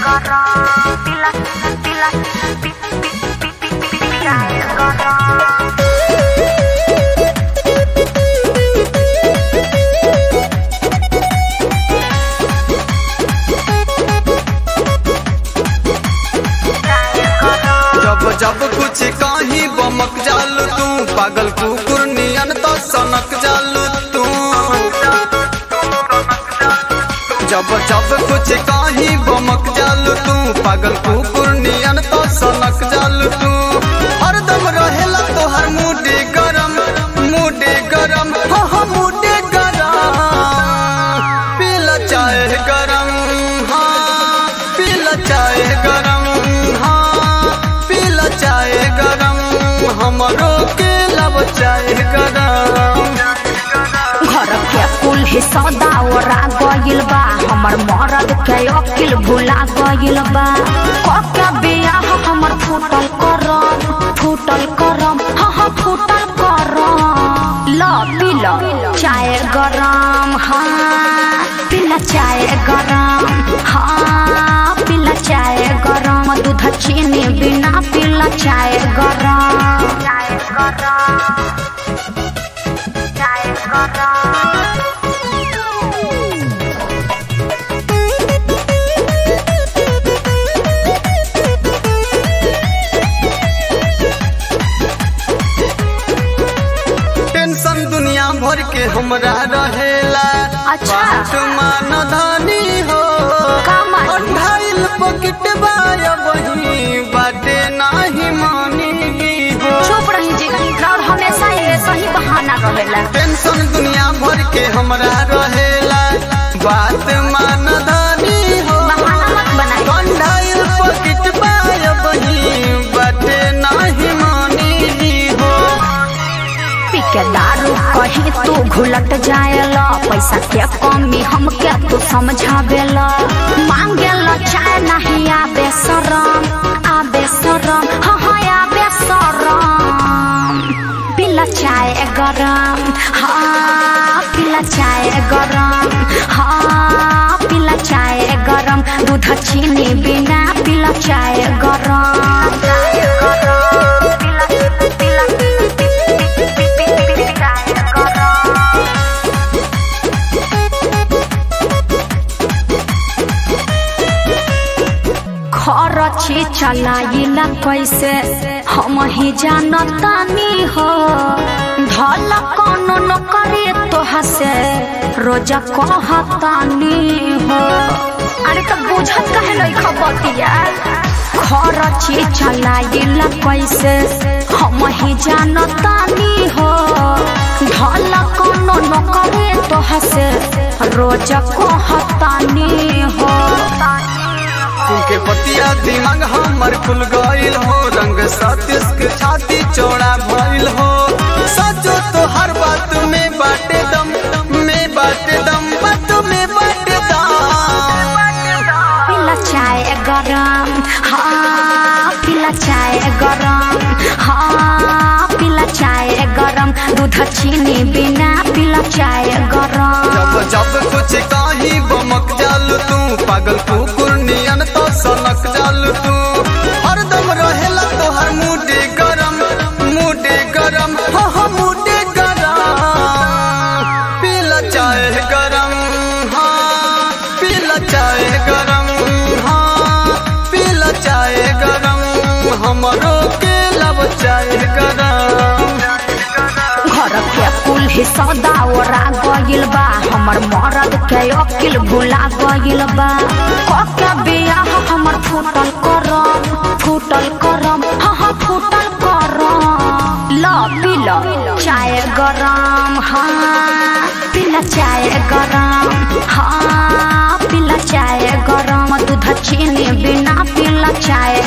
gotong Pilas, pilas, pi, pi, pi, pi, pi, pi, cair gotong cair gotong जब जब कुछ कहीं बमक जालू तू पागल कुकुर नियन तो सनक जालू तू जब जब कुछ कहीं बमक जालू तू पागल कुकुर नियन तो सनक जालू तू हरदम रहेला तो हर मुडे गरम मुडे गरम हाँ हाँ मुडे गरम पीला चाय गरम हाँ पीला चाय गरम हाँ पीला चाय गरम हमरो के लब चाय गरम घर के कुल ही सौदा ओरा गइल बा हमर मरद के अकिल भुला गइल बा कके बियाह हमर फूटल करम फूटल करम हाँ हाँ फूटल करम ल पी ल चाय गरम हाँ पीला चाय गरम हाँ पीला चाय गरम दूध चीनी बिना पीला चाय गरम cair gotong cair gotong tension दुनिया भर के हमरा रहेला अच्छा। बात मान धनी हो कामन। अठाइल पॉकेट बाया वही बाटे नाही मानी हो चुप रही जी और हमेशा ये सही बहाना रहेला टेंशन दुनिया भर के हमरा रहेला बात मान धनी हो बहाना मत बनाई अठाइल पॉकेट बाया वही बाटे नाही मानी हो पी के दारू कहीं तू घुलट जाएला पैसा के कमी हमके तू समझावेला मांगेला चाय नहीं आबे शरम आबे शरम हाँ हाँ आबे शरम पीला चाय गरम हाँ पीला चाय गरम हाँ पीला चाय गरम दूध चीनी बिना पीला चाय गरम cair gotong pilas, pilas, pi, pi, pi, pi, pi, pi, cair gotong खरची चलाइला कैसे हम ही जानतानी हो धल कोनो न करे तोहा से रोजा कहतानी हो अरे तो बुझत कहे लई खबतिया खरची चलाइला कैसे हम ही जानतानी हो धल कोनो न करे तोहा से रोजा कहतानी हो तुमके पतिया दिमाग हमर खुल गइल हो रंग सतीश के छाती चौड़ा भइल हो सचो तो हर बात में बाटे दम में बाटे दम बात में बाटे दम पीला चाय गरम हाँ पीला चाय गरम हाँ पीला चाय गरम दूध चीनी बिना पीला चाय गरम जब जब कुछ काही बमक जालू तू पागल कुकुर नियन तो सनक जालू तू हरदम रहेला तो हर मुडे गरम मुडे गरम हाँ हाँ मुडे गरम पीला चाय गरम हाँ पीला चाय गरम हाँ पीला चाय गरम हमरो के लब चाय गरम घर के कुल ही सौदा ओरा गइल बा हमर मरद के अकिल भुला गइल बा कके बियाह हमर फूटल करम फूटल करम हाँ हाँ फूटल करम ल पी ल चाय गरम हाँ पीला चाय गरम हाँ पीला चाय गरम दूध चीनी बिना पीला चाय